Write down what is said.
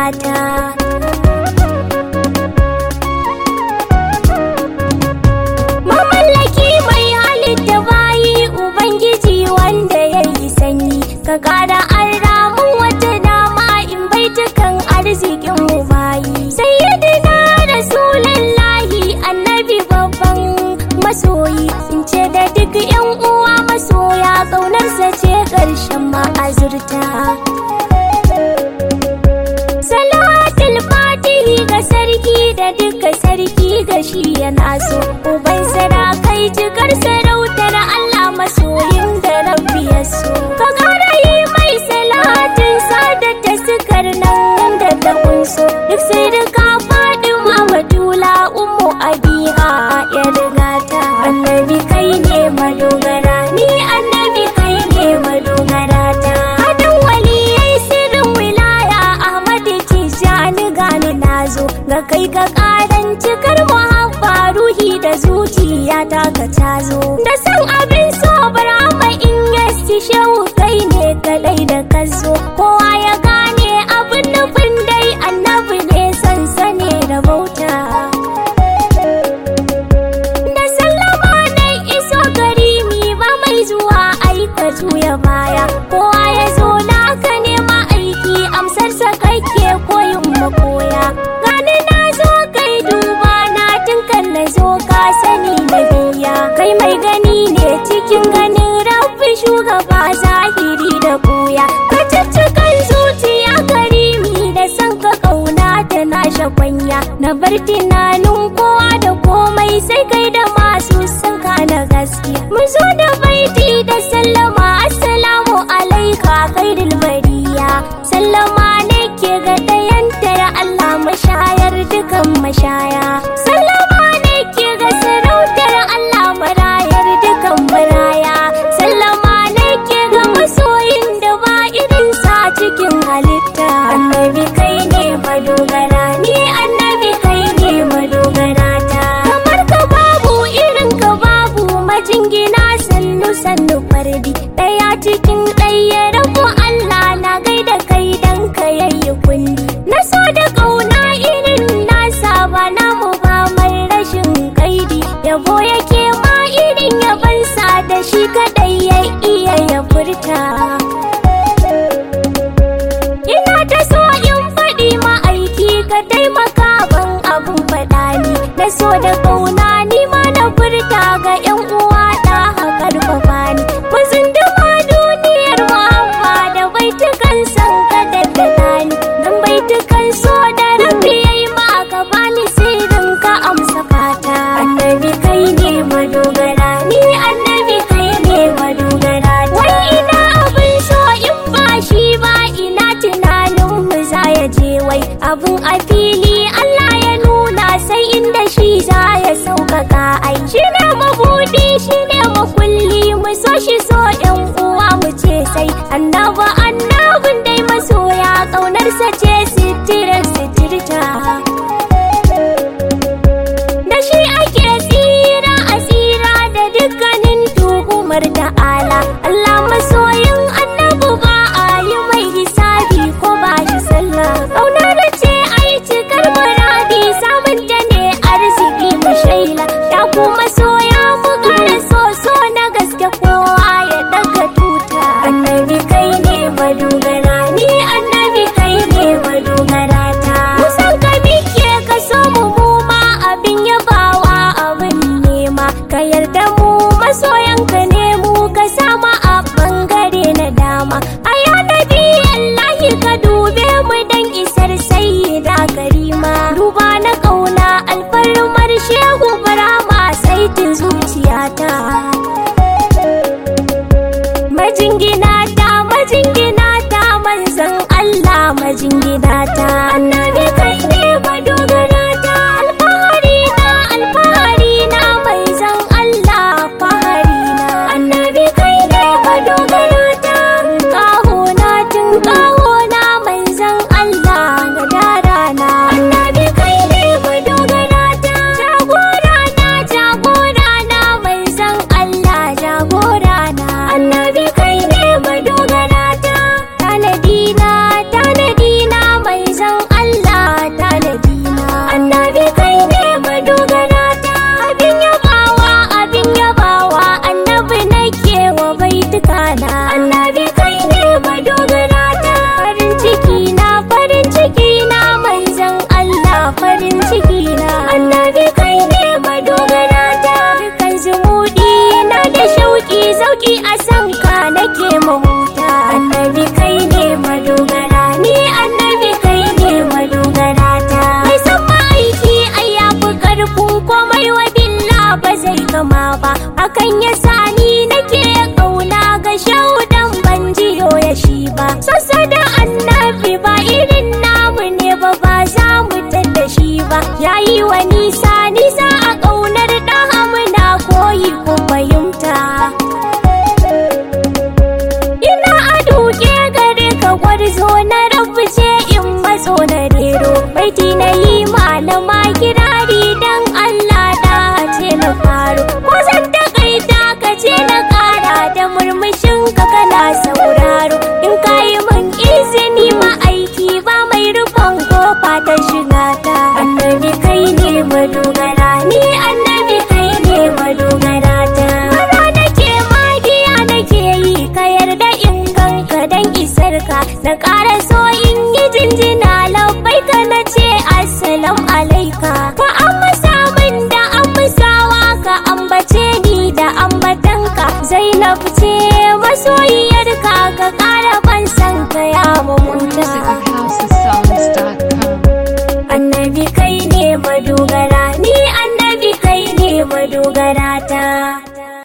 gata mamallaki mai halitta bayi ubangiji wanda ya yi sanyi ka kara an ramun wata dama in baitukan arzikin mu bayi sayyidina rasulullahi annabi babban masoyi in ce da duk yan uwa masoya ƙaunarsa ce ƙarshen ma'azurta salatul fatihi ga sarki da duka sarki ga shi yana so uban sarakai jikar sarautar allah masoyin da rabbi ya so ka ƙara yi mai salatin sada ta sukar nan da ta kunso duk sai da ka faɗi mamadula umu abiha ya riga ta annabi kai ne madogara ni annabi kai ne madogara ta hadin waliyai sirrin wilaya ahmad tijjani gani nazo ga kai ka karan cikar muhabba ruhi da zuciya ta ka tazo da san abin so barama in yasti shehu kai ne kadai da kazo kowa ya gane abin nufin dai annabi ne sansane da bauta da sallama na iso gari mi ba mai zuwa aika juya baya kowa ya zo naka nema aiki amsar sa kake koyin makoya gani na zo kai duba na tun kan na zo ka sani na biya kai mai gani ne cikin ganin rabbi shugaba zahiri da buya ka ciccikan zuciya karimi da san ka kauna ta na shakwanya na bar tunanin kowa da komai sai kai da masu sun na gaskiya mu zo da baiti da sallama assalamu alaika khairul bariya sallama nake ga dayantar Allah mashayar dukan mashaya sallama nake ga sarautar Allah marayar dukan maraya sallama nake ga masoyin da ba irin sa cikin halitta annabi kai ne madogara ni annabi kai ne madogara ta kamar ka babu irin ka babu majingina sannu sannu fardi daya cikin ɗaya rabu Allah na gaida kai dan ka yayi kundi na so da kauna irin nasa ba namu ba mai rashin kaidi yabo yake ma irin yabansa da shi kadai ya iya ya furta Ina ta so in faɗi ma'aiki ka taimaka ban abun faɗa ni na so da ƙauna ni ma na furta ga 'yan uwa da ƙarfafa ni ku zunduma duniyar muhabba da baitukan san ka daddada ni dan baitukan so da rabbi yayi ma ka bani sirrin ka amsa fata annabi kai ne madogara ni annabi kai ne madogara wai ina abin so in ba shi ba ina tunanin mu za ya je wai abun a fili Allah ya nuna sai inda shi za ya sauƙaƙa ai shi ne mabuɗi shi ne makulli mu so shi so ɗan uwa mu ce sai annaba annabin dai masoya ƙaunarsa ce sitirar sitirta da shi ake tsira a tsira da dukkanin tuhumar ta'ala Allah masoyin annabu ba a yi mai hisabi ko ba shi sallah ƙauna da ce ai cikar muradi samun ta ne arziki mu shaila ya kuma soya mu ƙara so so na gaske kowa ya daga tuta annabi kai ne madogara ni annabi kai ne madogara ta kusan ka mike ka so mu mu ma abin yabawa abin nema ka yarda mu masoyanka ne mu ka sama a bangare na dama a nabi Allahi ka dube mu dan isar sayyida karima duba na kauna alfarmar shehu barama saitin zuciyata majingina ta majingina ta manzan Allah majingina ta annabi kai ne madogara ta alfahari na alfahari na manzan Allah fahari na annabi kai ne madogara ta kaho na tun kaho na manzan Allah gadara na annabi kai ne madogara ta jagora na jagora na manzan Allah jagora na annabi kai ne madogara ta tanadi na tanadi na manzan ya sani nake kauna ga shaudan ban jiyo ya shi ba sassa da annabi ba irin namu ne ba ba za mu da shi ba yayi wa nisa nisa a kaunar dan muna koyi ko fahimta ina a duke gare ka gwarzo na rabu ce in matso na rero baiti na yi malama kirari dan Allah da ce na faro ko zan takaita ka ce na kara da murmushin ka kana sauraro in ka yi min izini ma aiki ba mai rufin kofa ta shiga ta annabi kai ne madogara ni annabi kai ne madogara ta Mara nake magiya nake yi ka yarda in ganka dan isar ka na ƙara so in yi jinjina labbai ka na ce assalam alaika ka amsa min da amsawa ka ambace ni da ambatanka zainab ce masoyiyarka ka ƙara ban san ka ya mamuta Music at housesongs.com. annabi kai ne madogara